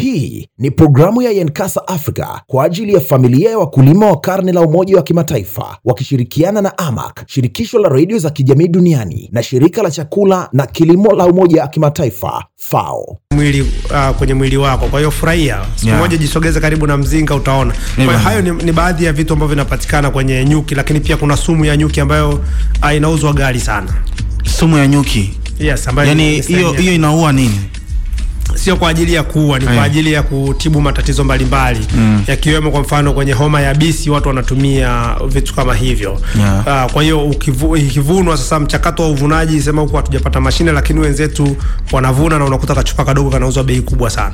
Hii ni programu ya Yenkasa Africa kwa ajili ya familia ya wakulima wa karne la Umoja wa Kimataifa wakishirikiana na AMAC, shirikisho la redio za kijamii duniani na shirika la chakula na kilimo la Umoja wa Kimataifa FAO. mwili uh, kwenye mwili wako. Kwa hiyo furahia siku Yeah. moja, jisogeze karibu na mzinga, utaona. Kwa hiyo bwana. hayo ni, ni baadhi ya vitu ambavyo vinapatikana kwenye nyuki, lakini pia kuna sumu ya nyuki ambayo uh, inauzwa ghali sana. Sumu ya nyuki, Yes, ambayo yani ni hiyo sehemu ya- hiyo inaua nini? sio kwa ajili ya kuua, ni Eh. kwa ajili ya kutibu matatizo mbalimbali yakiwemo, kwa mfano kwenye homa ya bisi watu wanatumia vitu kama hivyo Yeah. Ah, kwa hiyo ukivu- ikivunwa sasa, mchakato wa uvunaji, sema huku hatujapata mashine, lakini wenzetu wanavuna na unakuta kachupa kadogo kanauzwa bei kubwa sana.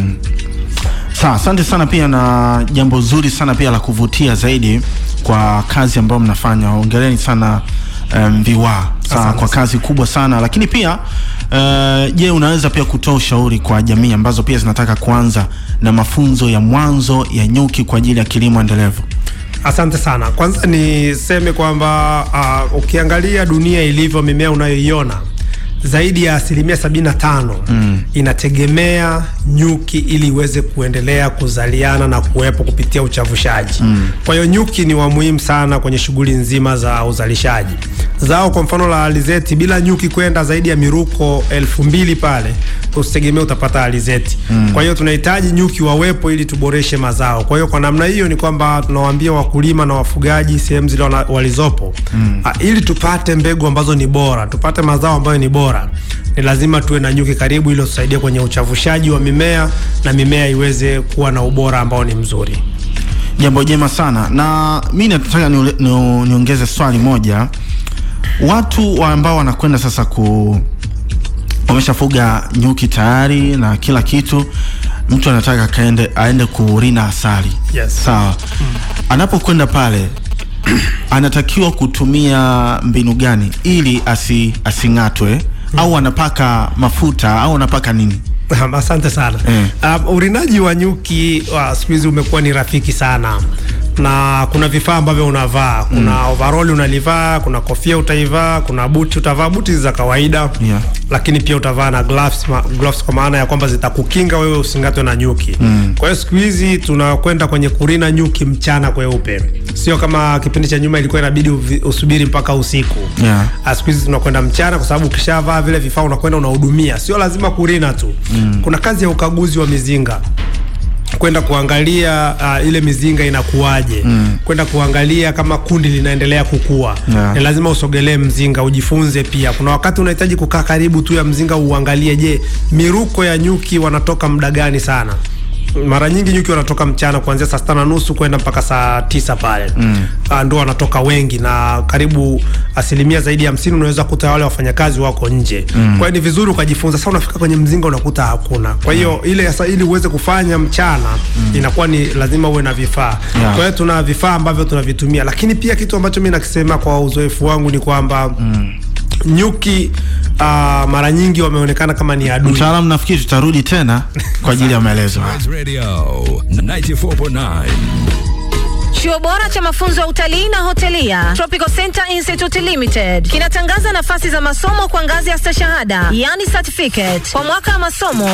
Sawa, asante sana pia na jambo zuri sana pia la kuvutia zaidi kwa kazi ambayo mnafanya. Hongereni sana um, Viwa sawa, Asante kwa sana. kazi kubwa sana lakini pia uh, je, unaweza pia kutoa ushauri kwa jamii ambazo pia zinataka kuanza na mafunzo ya mwanzo ya nyuki kwa ajili ya kilimo endelevu? Asante sana. Kwanza niseme kwamba uh, ukiangalia dunia ilivyo, mimea unayoiona zaidi ya asilimia 75 mm. inategemea nyuki ili iweze kuendelea kuzaliana na kuwepo kupitia uchavushaji mm. Kwa hiyo nyuki ni wa muhimu sana kwenye shughuli nzima za uzalishaji. Zao kwa mfano la alizeti, bila nyuki kwenda zaidi ya miruko elfu mbili pale usitegemee utapata alizeti mm. Kwa hiyo tunahitaji nyuki wawepo ili tuboreshe mazao. Kwa hiyo kwa namna hiyo ni kwamba tunawaambia wakulima na wafugaji sehemu zile wana- walizopo mm. a, ili tupate mbegu ambazo ni bora, tupate mazao ambayo ni bora, ni lazima tuwe na nyuki karibu, ili tusaidie kwenye uchavushaji wa mimea na mimea iweze kuwa na ubora ambao ni mzuri. Jambo jema sana, na mi nataka niule- ni- niongeze swali moja. Watu wa ambao wanakwenda sasa ku wameshafuga nyuki tayari na kila kitu, mtu anataka kaende aende kurina asali Yes. sawa. Anapokwenda pale anatakiwa kutumia mbinu gani ili asi, asing'atwe au anapaka mafuta au anapaka nini? Asante sana. Mm. Um, urinaji wa nyuki wa siku hizi umekuwa ni rafiki sana na kuna vifaa ambavyo unavaa. Kuna overall unalivaa, kuna kofia utaivaa, kuna buti utavaa, buti za kawaida Yeah. lakini pia utavaa na gloves, ma, gloves kwa maana ya kwamba zitakukinga wewe usingatwe na nyuki. Kwa hiyo siku hizi tunakwenda kwenye kurina nyuki mchana kweupe, sio kama kipindi cha nyuma ilikuwa inabidi uvi- usubiri mpaka usiku. Yeah. Ah, siku hizi tunakwenda mchana kwa sababu ukishavaa vile vifaa unakwenda unahudumia, sio lazima kurina tu mm. Kuna kazi ya ukaguzi wa mizinga kwenda kuangalia uh, ile mizinga inakuwaje mm. kwenda kuangalia kama kundi linaendelea kukua Yeah. ni lazima usogelee mzinga ujifunze pia kuna wakati unahitaji kukaa karibu tu ya mzinga uangalie je miruko ya nyuki wanatoka muda gani sana mara nyingi nyuki wanatoka mchana kuanzia saa sita na nusu kwenda mpaka saa tisa pale mm. ndo wanatoka wengi na karibu asilimia zaidi ya hamsini unaweza kuta wale wafanyakazi wako nje mm. kwa hiyo ni vizuri ukajifunza sasa unafika kwenye mzinga unakuta hakuna kwa hiyo ile sasa ili uweze kufanya mchana mm. inakuwa ni lazima uwe na vifaa Yeah. kwa hiyo tuna vifaa ambavyo tunavitumia lakini pia kitu ambacho mi nakisema kwa uzoefu wangu ni kwamba mm. nyuki uh, mara nyingi wameonekana kama ni adui Mtaalamu, nafikiri tutarudi tena kwa ajili ya maelezo haya. Radio 94.9. Chuo bora cha mafunzo ya utalii na hotelia Tropical Center Institute Limited kinatangaza nafasi za masomo kwa ngazi ya stashahada, yani certificate, kwa mwaka wa masomo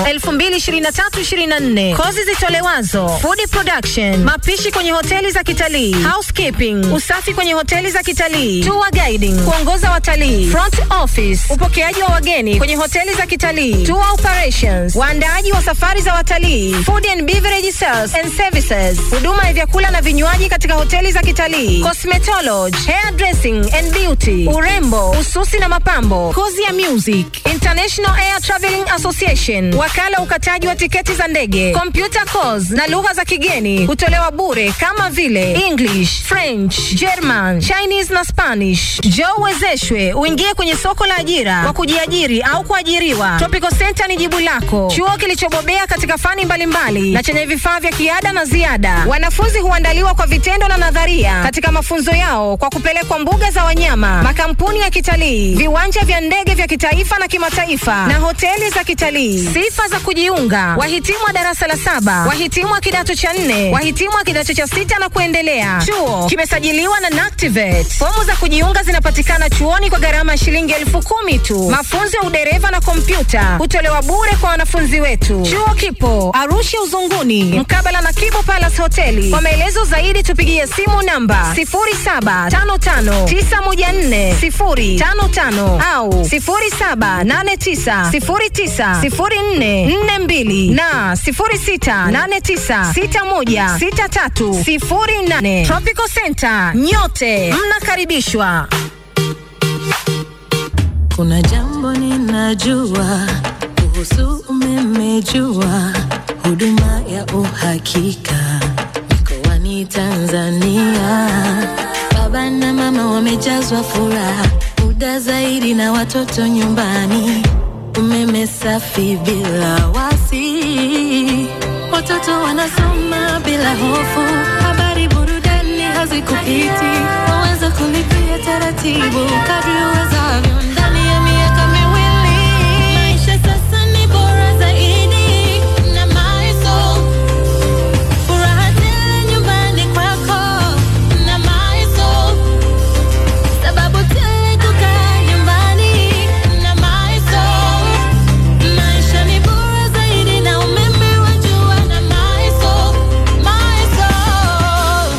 2023-2024. Kozi zitolewazo: food production, mapishi kwenye hoteli za kitalii, housekeeping, usafi kwenye hoteli za kitalii, tour guiding, kuongoza watalii, front office, upokeaji wa wageni kwenye hoteli za kitalii, tour operations, waandaaji wa safari za watalii, food and beverage sales and services, huduma ya vyakula na vinywaji katika hoteli za kitalii, cosmetology, hair dressing and beauty, urembo, ususi na mapambo, kozi ya music, International Air Traveling Association, wakala ukataji wa tiketi za ndege, computer course na lugha za kigeni hutolewa bure kama vile English, French, German, Chinese na Spanish. Njoo uwezeshwe uingie kwenye soko la ajira kwa kujiajiri au kuajiriwa. Tropical Center ni jibu lako, chuo kilichobobea katika fani mbalimbali na chenye vifaa vya kiada na ziada. Wanafunzi huandaliwa kwa vitendo vitendo na nadharia katika mafunzo yao kwa kupelekwa mbuga za wanyama, makampuni ya kitalii, viwanja vya ndege vya kitaifa na kimataifa na hoteli za kitalii. Sifa za kujiunga: wahitimu wa darasa la saba, wahitimu wa kidato cha nne, wahitimu wa kidato cha sita na kuendelea. Chuo kimesajiliwa na NACTIVATE. Fomu za kujiunga zinapatikana chuoni kwa gharama ya shilingi elfu kumi tu. Mafunzo ya udereva na kompyuta hutolewa bure kwa wanafunzi wetu. Chuo kipo Arusha Uzunguni, mkabala na Kibo Palace Hoteli. Kwa maelezo zaidi tupigie simu namba 0755914055 au 0789090442 na 0689616308. Tropical Center, nyote mnakaribishwa. Kuna jambo ninajua kuhusu umeme, jua huduma ya uhakika mikoani Tanzania. Baba na mama wamejazwa furaha, muda zaidi na watoto nyumbani, umeme safi bila wasi, watoto wanasoma bila hofu, habari burudani hazikupiti, waweza kulipia taratibu kadri uwezavyo ndani ya miaka miwili. Maisha sasa ni bora zaidi na Maisol. Furaha tele nyumbani kwako na Maisol. Sababu tele kukaa nyumbani na Maisol. Maisha ni bora zaidi na umeme wa jua na Maisol. Maisol.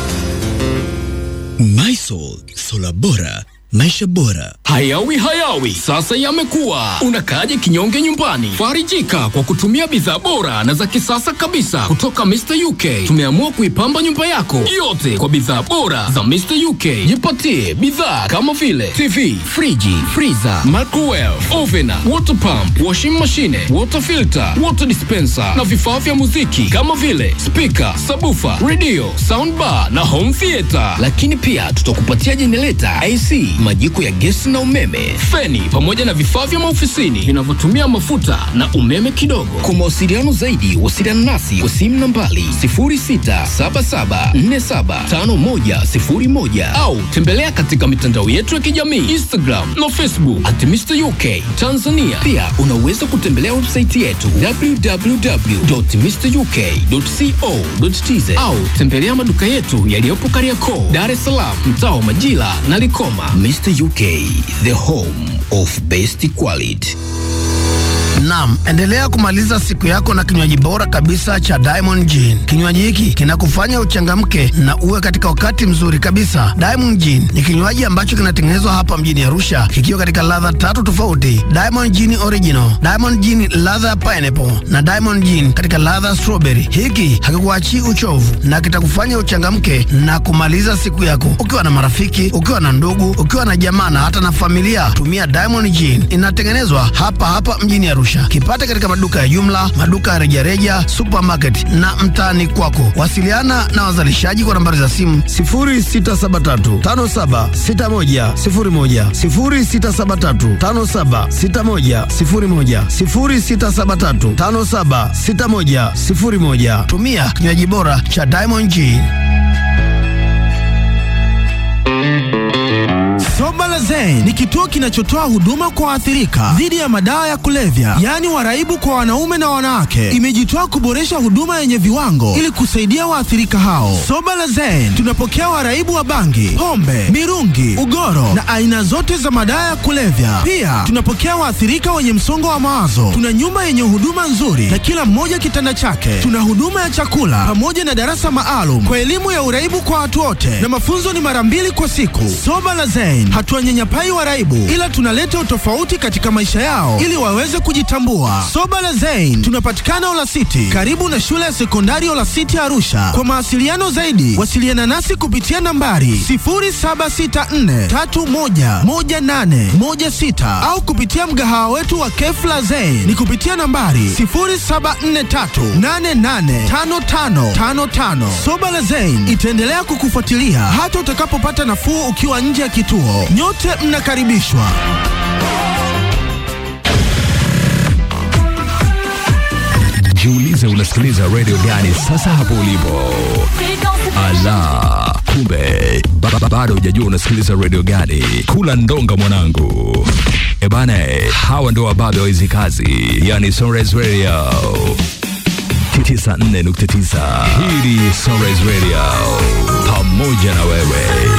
Mysol, sola bora, maisha bora. Hayawi hayawi, sasa yamekuwa. Unakaaje kinyonge nyumbani? Farijika kwa kutumia bidhaa bora na za kisasa kabisa kutoka Mr. UK. Tumeamua kuipamba nyumba yako yote kwa bidhaa bora za Mr. UK. Jipatie bidhaa kama vile TV, friji, freezer, microwave, oven, water pump, washing machine, water filter, water dispenser na vifaa vya muziki kama vile speaker, sabufa, radio, soundbar na home theater. Lakini pia tutakupatia jenereta, AC, majiko ya gesi na umeme, feni pamoja na vifaa vya maofisini vinavyotumia mafuta na umeme kidogo. Kwa mawasiliano zaidi, wasiliana nasi kwa simu nambari 0677475101 au tembelea katika mitandao yetu ya kijamii Instagram na Facebook at Mr. UK Tanzania. Pia unaweza kutembelea website yetu www.mruk.co.tz au tembelea maduka yetu yaliyopo Kariakoo, Dar es Salaam, mtaa wa Majila na Likoma. Mr. UK, the home of best quality. Naam, endelea kumaliza siku yako na kinywaji bora kabisa cha Diamond Gin. Kinywaji hiki kinakufanya uchangamke na uwe katika wakati mzuri kabisa. Diamond Gin ni kinywaji ambacho kinatengenezwa hapa mjini Arusha kikiwa katika ladha tatu tofauti: Diamond Gin Original, Diamond Gin ladha ya pineapple na Diamond Gin katika ladha ya strawberry. Hiki hakikuachii uchovu na kitakufanya uchangamke na kumaliza siku yako ukiwa na marafiki, ukiwa na ndugu, ukiwa na jamaa na hata na familia. Tumia Diamond Gin, inatengenezwa hapa hapa mjini Arusha. Kipate katika maduka ya jumla, maduka ya rejareja, supermarket na mtaani kwako. Wasiliana na wazalishaji kwa nambari za simu 0673576101, 0673576101, 0673576101. Tumia kinywaji bora cha Diamond Gin. Soba la Zen ni kituo kinachotoa huduma kwa waathirika dhidi ya madawa ya kulevya, yaani waraibu kwa wanaume na wanawake. Imejitoa kuboresha huduma yenye viwango ili kusaidia waathirika hao. Soba la Zen tunapokea waraibu wa bangi, pombe, mirungi, ugoro na aina zote za madawa ya kulevya. Pia tunapokea waathirika wenye msongo wa mawazo. Tuna nyumba yenye huduma nzuri na kila mmoja kitanda chake. Tuna huduma ya chakula pamoja na darasa maalum kwa elimu ya uraibu kwa watu wote, na mafunzo ni mara mbili kwa siku. Soba la Zen hatuwanyanyapai waraibu, ila tunaleta utofauti katika maisha yao ili waweze kujitambua. Soba la Zen tunapatikana Olasiti, karibu na shule ya sekondari Olasiti Arusha. Kwa mawasiliano zaidi, wasiliana nasi kupitia nambari 0764311816 au kupitia mgahawa wetu wa Kefla Zen ni kupitia nambari 0743885555. Soba la Zen itaendelea kukufuatilia hata utakapopata nafuu ukiwa nje ya kituo. Nyote mnakaribishwa. Jiulize unasikiliza radio gani sasa hapo ulipo. Ala, kumbe ba- ba- bado hujajua unasikiliza radio gani? Kula ndonga mwanangu. Ebana, hawa ndo wababe wa hizi kazi, yani Sunrise Radio 94.9. Hii ni Sunrise Radio, pamoja na wewe.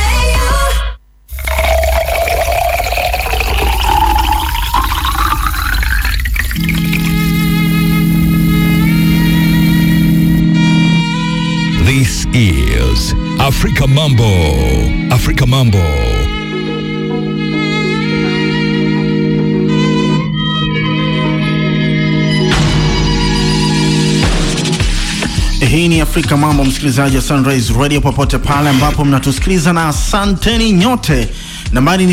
This is Africa Mambo. Africa Mambo. Hii ni Afrika Mambo, msikilizaji wa Sunrise Radio popote pale ambapo mnatusikiliza, na asanteni nyote. Nambari ni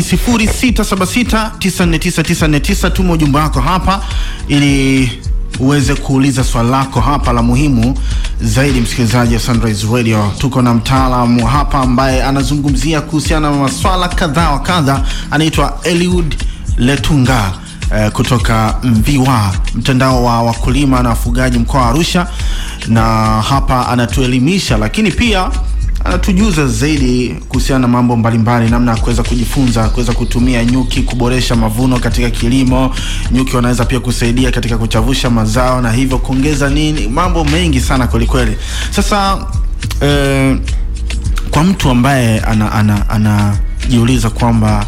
0676949949. Tuma ujumbe wako hapa ili uweze kuuliza swali lako hapa la muhimu zaidi. Msikilizaji wa Sunrise Radio, tuko na mtaalamu hapa ambaye anazungumzia kuhusiana na maswala kadha wa kadha, anaitwa Eliud Letunga eh, kutoka Mviwa, mtandao wa wakulima na wafugaji mkoa wa Arusha, na hapa anatuelimisha, lakini pia anatujuza zaidi kuhusiana na mambo mbalimbali, namna ya kuweza kujifunza kuweza kutumia nyuki kuboresha mavuno katika kilimo. Nyuki wanaweza pia kusaidia katika kuchavusha mazao na hivyo kuongeza nini, mambo mengi sana kwelikweli. Sasa eh, kwa mtu ambaye anajiuliza ana, anajiuliza kwamba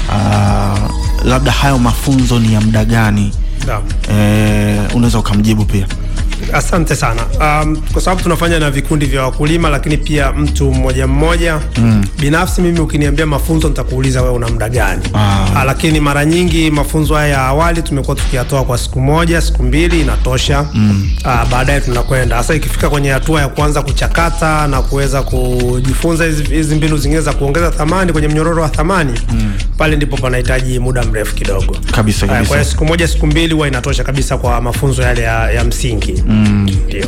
uh, labda hayo mafunzo ni ya muda gani, Naam. eh, unaweza ukamjibu pia. Asante sana. Um, kwa sababu tunafanya na vikundi vya wakulima, lakini pia mtu mmoja mmoja. Mm. Binafsi mimi ukiniambia mafunzo nitakuuliza wewe una muda gani? Ah. Ah, lakini mara nyingi mafunzo haya ya awali tumekuwa tukiyatoa kwa siku moja, siku mbili inatosha. Mm. Ah, baadaye tunakwenda sasa, ikifika kwenye hatua ya kuanza kuchakata na kuweza kujifunza hizi hizi mbinu zingine za kuongeza thamani kwenye mnyororo wa thamani Mm. pale ndipo panahitaji muda mrefu kidogo. Kabisa, Ah, kabisa. Kwa hiyo siku moja, siku mbili huwa inatosha kabisa kwa mafunzo yale ya, ya msingi. Mm. Ndio.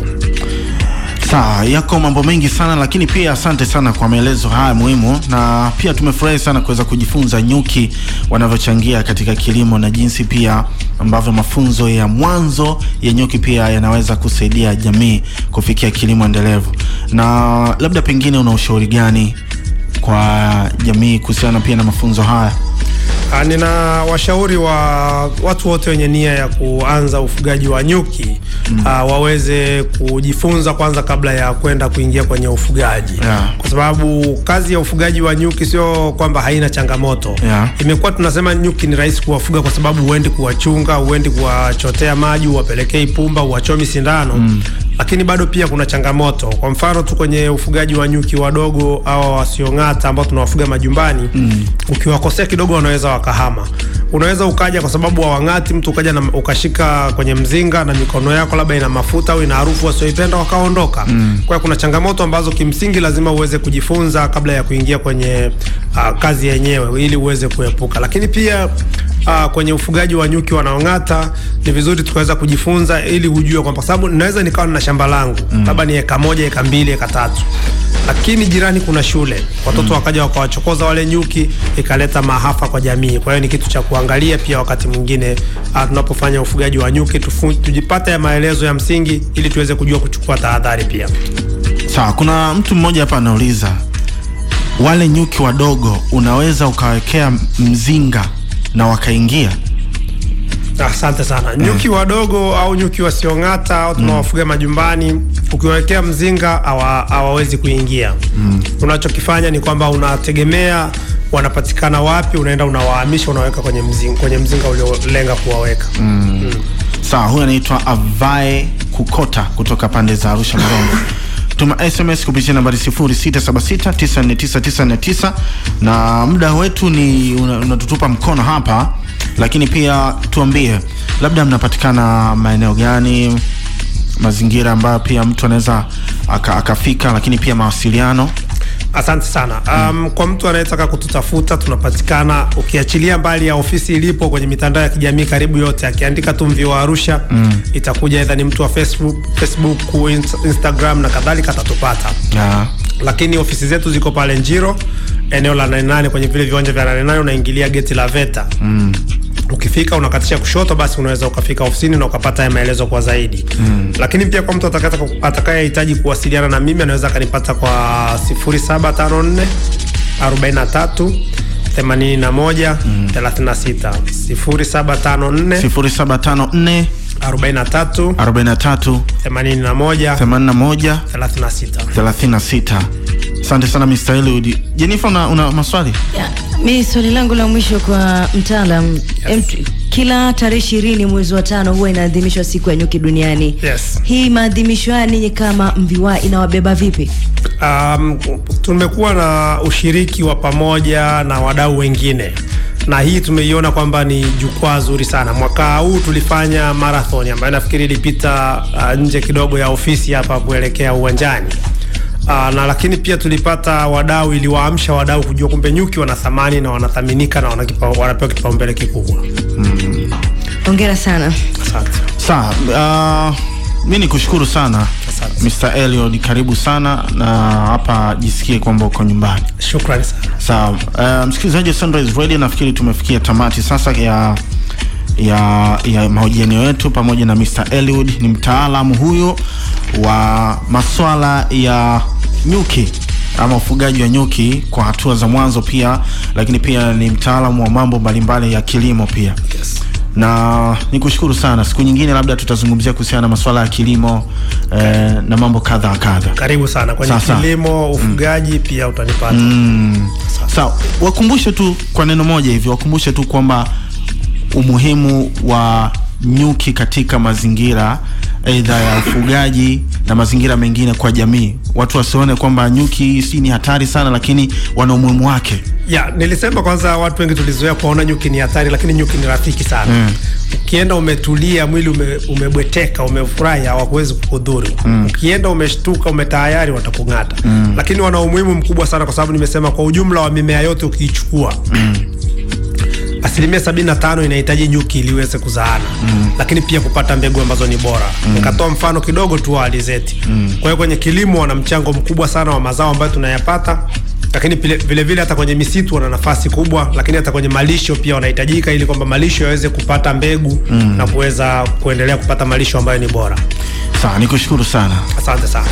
Sawa, yako mambo mengi sana lakini pia asante sana kwa maelezo haya muhimu, na pia tumefurahi sana kuweza kujifunza nyuki wanavyochangia katika kilimo na jinsi pia ambavyo mafunzo ya mwanzo ya nyuki pia yanaweza kusaidia jamii kufikia kilimo endelevu. Na labda pengine una ushauri gani kwa jamii kuhusiana pia na mafunzo haya? Ah, nina washauri wa watu wote wenye nia ya kuanza ufugaji wa nyuki mm. waweze kujifunza kwanza kabla ya kwenda kuingia kwenye ufugaji Yeah. kwa sababu kazi ya ufugaji wa nyuki sio kwamba haina changamoto Yeah. imekuwa tunasema nyuki ni rahisi kuwafuga kwa sababu huendi kuwachunga huendi kuwachotea maji uwapelekei pumba uwachomi sindano mm. lakini bado pia kuna changamoto kwa mfano tu kwenye ufugaji wa nyuki wadogo au wasiong'ata ambao tunawafuga majumbani mm. ukiwakosea kidogo wanaweza wakahama unaweza ukaja kwa sababu hawang'ati mtu ukaja na, ukashika kwenye mzinga na mikono yako labda ina mafuta au ina harufu wasioipenda wakaondoka mm. kwa hiyo kuna changamoto ambazo kimsingi lazima uweze kujifunza kabla ya kuingia kwenye uh, kazi yenyewe ili uweze kuepuka lakini pia uh, kwenye ufugaji wa nyuki wanaong'ata ni vizuri tukaweza kujifunza ili ujue kwamba kwa sababu naweza nikawa na shamba langu mm. labda ni eka moja eka mbili eka tatu lakini jirani kuna shule watoto mm. wakaja wakawachokoza wale nyuki ikaleta maafa kwa jamii kwa hiyo ni kitu cha kuangalia pia wakati mwingine uh, tunapofanya ufugaji wa nyuki tufu, tujipate ya maelezo ya msingi ili tuweze kujua kuchukua tahadhari pia Sawa, kuna mtu mmoja hapa anauliza wale nyuki wadogo unaweza ukawekea mzinga na wakaingia? Asante sana. Nyuki wadogo au nyuki wasiong'ata au tunawafuga majumbani, ukiwawekea mzinga hawa- hawawezi kuingia. Mm. Unachokifanya ni kwamba unategemea wanapatikana wapi, unaenda unawahamisha, unaweka kwenye mzinga, kwenye mzinga uliolenga kuwaweka. Mm. Sawa, huyu anaitwa Avae Kukota kutoka pande za Arusha Marongo. Tuma SMS kupitia nambari 0676949949 na muda wetu ni una- unatutupa mkono hapa, lakini pia tuambie labda mnapatikana maeneo gani, mazingira ambayo pia mtu anaweza aka- akafika, lakini pia mawasiliano. Asante sana. Um, kwa mtu anayetaka kututafuta tunapatikana, ukiachilia mbali ya ofisi ilipo kwenye mitandao ya kijamii karibu yote, akiandika tu Mviwa Arusha Mm. itakuja, aidha ni mtu wa Facebook, Facebook Inst- Instagram na kadhalika, atatupata. Yeah. Lakini ofisi zetu ziko pale Njiro, eneo la 88 kwenye vile viwanja vya 88 unaingilia geti la VETA Mm. ukifika unakatisha kushoto, basi unaweza ukafika ofisini na ukapata haya maelezo kwa zaidi mm. Lakini pia kwa mtu atakata- atakayehitaji kuwasiliana na mimi anaweza akanipata kwa 0754 43 81 36 0754 0754 43 43 81 81 36. 36. Asante sana Mr. Eliud. Jennifer, una, una maswali? Mi swali langu la mwisho kwa mtaalam yes. Kila tarehe ishirini mwezi wa tano huwa inaadhimishwa siku ya nyuki duniani. Yes. Hii maadhimisho haya ninyi kama MVY inawabeba vipi? Um, tumekuwa na ushiriki wa pamoja na wadau wengine na hii tumeiona kwamba ni jukwaa zuri sana. Mwaka huu tulifanya marathon ambayo nafikiri ilipita uh, nje kidogo ya ofisi hapa kuelekea uwanjani. Uh, na lakini pia tulipata wadau, iliwaamsha wadau kujua kumbe nyuki wana thamani na wanathaminika na wanakipa, wanapewa kipaumbele kikubwa. Hongera sana. Asante. Sawa, uh, mi ni kushukuru sana Mr. Eliud, karibu sana na hapa jisikie kwamba uko nyumbani. Shukrani sana. Sawa, uh, msikilizaji wa Sunrise Radio, nafikiri tumefikia tamati sasa ya ya, ya mahojiano yetu pamoja na Mr. Eliud. Ni mtaalamu huyo wa maswala ya nyuki ama ufugaji wa nyuki kwa hatua za mwanzo pia, lakini pia ni mtaalamu wa mambo mbalimbali ya kilimo pia yes. na nikushukuru sana. Siku nyingine labda tutazungumzia kuhusiana na masuala ya kilimo eh, na mambo kadha wa kadha. Karibu sana kwenye Sawa, sawa. kilimo, ufugaji pia utanipata. Mm. Sawa, wakumbushe tu kwa neno moja hivi, wakumbushe tu kwamba umuhimu wa nyuki katika mazingira aidha ya ufugaji na mazingira mengine kwa jamii. Watu wasione kwamba nyuki si ni hatari sana, lakini wana umuhimu wake. Ya, nilisema kwanza watu wengi tulizoea kuona nyuki ni hatari, lakini nyuki ni rafiki sana. Mm. Ukienda umetulia, mwili ume, umebweteka, umefurahi, hawakuwezi kukudhuru. Mm. Ukienda umeshtuka, umetayari, watakung'ata. Mm. Lakini wana umuhimu mkubwa sana, kwa sababu nimesema kwa ujumla wa mimea yote ukiichukua asilimia sabini na tano inahitaji nyuki ili iweze kuzaana mm. lakini pia kupata mbegu ambazo ni bora mm. nikatoa mfano kidogo tu wa alizeti mm. kwa hiyo kwenye kilimo wana mchango mkubwa sana wa mazao ambayo tunayapata lakini pile- vile vile hata kwenye misitu wana nafasi kubwa lakini hata kwenye malisho pia wanahitajika ili kwamba malisho yaweze kupata mbegu Mm. na kuweza kuendelea kupata malisho ambayo ni bora Sawa, nikushukuru sana. asante sana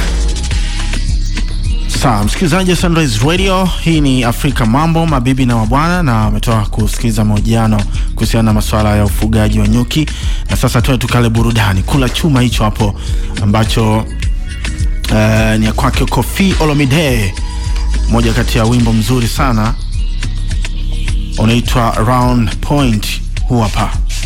Sawa, msikilizaji wa Sunrise Radio, hii ni Afrika Mambo, mabibi na mabwana, na ametoka kusikiliza mahojiano kuhusiana na masuala ya ufugaji wa nyuki. Na sasa tuwe tukale burudani, kula chuma hicho hapo ambacho eh, ni ya kwake Koffi Olomide, moja kati ya wimbo mzuri sana unaitwa Round Point, huu hapa.